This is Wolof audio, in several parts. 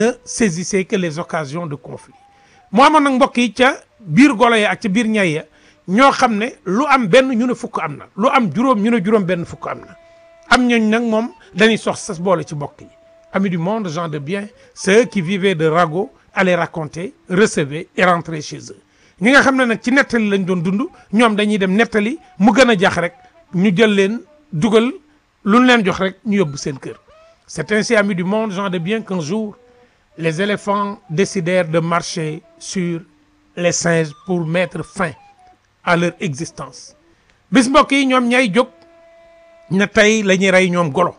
ne saisissait que les occasions de conflit moo amoon nag mbokk yi ca biir golo ya ak ca biir ñay ya ñoo xam ne lu am benn ñu ne fukk am na lu am juróom ñu ne juróom benn fukk am na am ñooñ nag moom dañuy sox sas boole ci mbokk yi amis du monde gens de bien ceux qui vivaient de ragots allaient raconter recevaient et rentraient chez eux ñi nga xam ne nag ci nettali lañ doon dund ñoom dañuy dem nettali mu gën a jax rek ñu jël leen dugal lu ñu leen jox rek ñu yóbbu seen kër c'est ainsi amis du monde gens de bien qu'un jour les éléphants décidèrent de marcher sur les singes pour mettre fin à leur existence bis mbokk yi ñoom ñay jóg ne tey la ñuy rey ñoom golo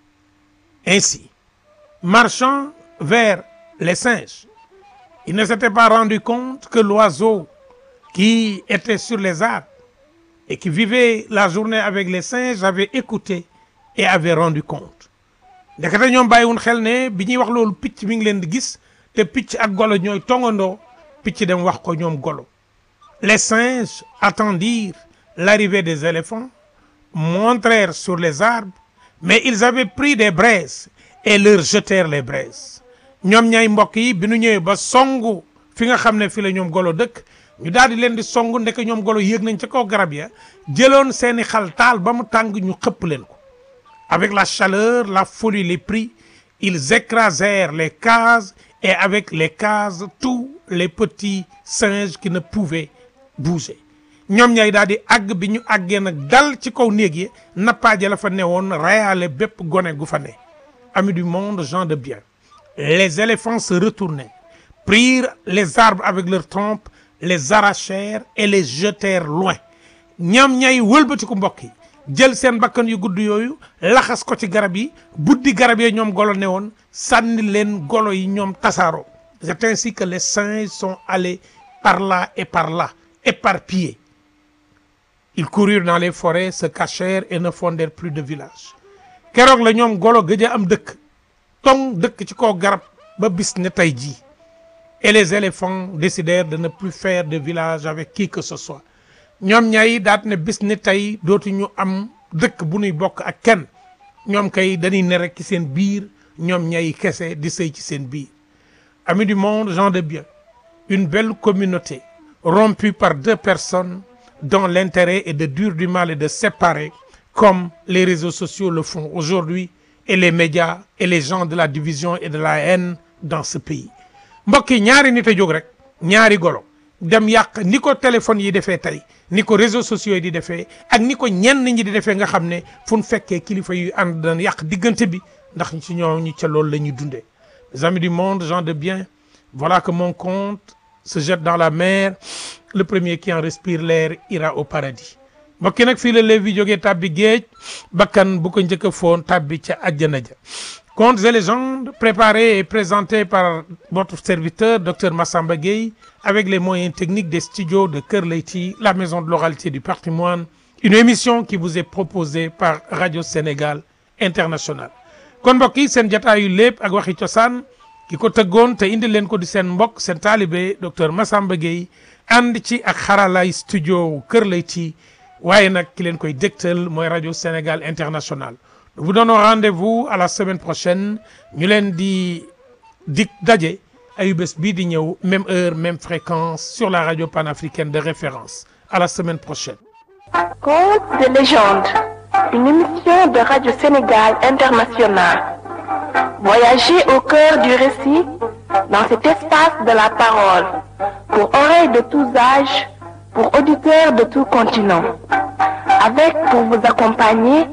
ainsi marchant vers les singes ils ne s'étaient pas rendu compte que l'oiseau qui était sur les arbres et qui vivait la journée avec les singes avait écouté et avait rendu compte ndekete ñoom bàyyiwun xel ne bi ñuy wax loolu picc mi ngi leen di gis te picc ak golo ñooy tongandoo picc dem wax ko ñoom golo les singes attendirent l'arrivée des éléphants montrèrent sur les arbres mais ils avaient pris des braises et leur jetèrent les braises ñoom ñay mbokk yi bi nu ñëwee ba songu fi nga xam ne fi la ñoom golo dëkk ñu daal di leen di songu ndek ñoom golo yéeg nañ ca kaw garab ya jëloon seeni xal taal ba mu tàng ñu xëpp leen ko avec la chaleur la folie les prit ils écrasèrent les cases et avec les cases tous les petits singes qui ne pouvaient bouger ñoom ñay daal di àgg bi ñu àggee nag dal ci kaw néeg yi nappaaje la fa newoon reyaale bépp gone gu fa ne amis du monde gens de bien les éléphants se retournèrent prirent les arbres avec leurs trompes les arrachèrent et les jetèrent loin ñoom ñay wëlbatiku mbokk yi jël seen bakkan yu gudd yooyu laxas ko ci garab yi buddi garab yi ñoom golo ne woon sànni leen golo yi ñoom tasaaroo c'est ainsi que les singes sont allés par là et par là éparpillés ils coururent dans les forêts se cachèrent et ne fondèrent plus de village keroog la ñoom golo gëj a am dëkk tong dëkk ci kaw garab ba bis ne tey jii et les éléphants décidèrent de ne plus faire de village avec qui que ce soit ñoom ñay daat ne bis ni tey dootuñu am dëkk bu nuy bokk ak kenn ñoom kay dañuy ne rek ci seen biir ñoom ñay kese di sëy ci seen biir amis du monde gens de bien une belle communauté rompue par deux personnes dont l'intérêt est de dur du mal et de séparer comme les réseaux sociaux le font aujourd'hui et les médias et les gens de la division et de la haine dans ce pays mbokk yi ñaari nit a jóg rek ñaari golo dem yàq ni ko téléphone yi defee tey ni ko réseaux sociaux yi di defee ak ni ko ñenn ñi di defee nga xam ne fu ñu fekkee kilifa yu ànd daan yàq diggante bi ndax ci ñoo ñu ca loolu la ñuy dundee mes amis du monde gens de bien voilà que mon compte se jette dans la mer le premier qui en respire l'air ira au paradis mbokk yi nag fii la Lévi jógee tàbbi géej bakkan bu ko njëkk a foon tàbbi ca àjjana ja Contes et légendes préparés et présentés par votre serviteur docteur Massamba Gueye avec les moyens techniques des studios de Kër Leyti la maison de l'oralité du patrimoine une émission qui vous est proposée par Radio Sénégal International kon mbokk yi seen jataayu lépp ak waxi cosaan ki ko tëggoon te indi leen ko di seen mbokk seen taalibe docteur Massamba Gueye ànd ci ak xaralaay studio Kër Leyti waaye nag ki leen koy dégtal mooy Radio Sénégal International nous vous donnons rendez-vous à la semaine prochaine ñu leen di dig daje ayu bés bii di ñëw même heure même fréquence sur la radio panafricaine de référence à la semaine prochaine Contes de légende, une émission de Radio Sénégal International. Voyagez au cœur du récit dans cet espace de la parole, pour oreilles de tous âges, pour auditeurs de tout continent. Avec pour vous accompagner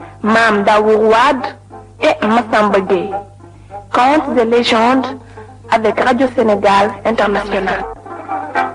Mam Daourouad et Massamba Gueye. Contes de légende avec Radio Sénégal International.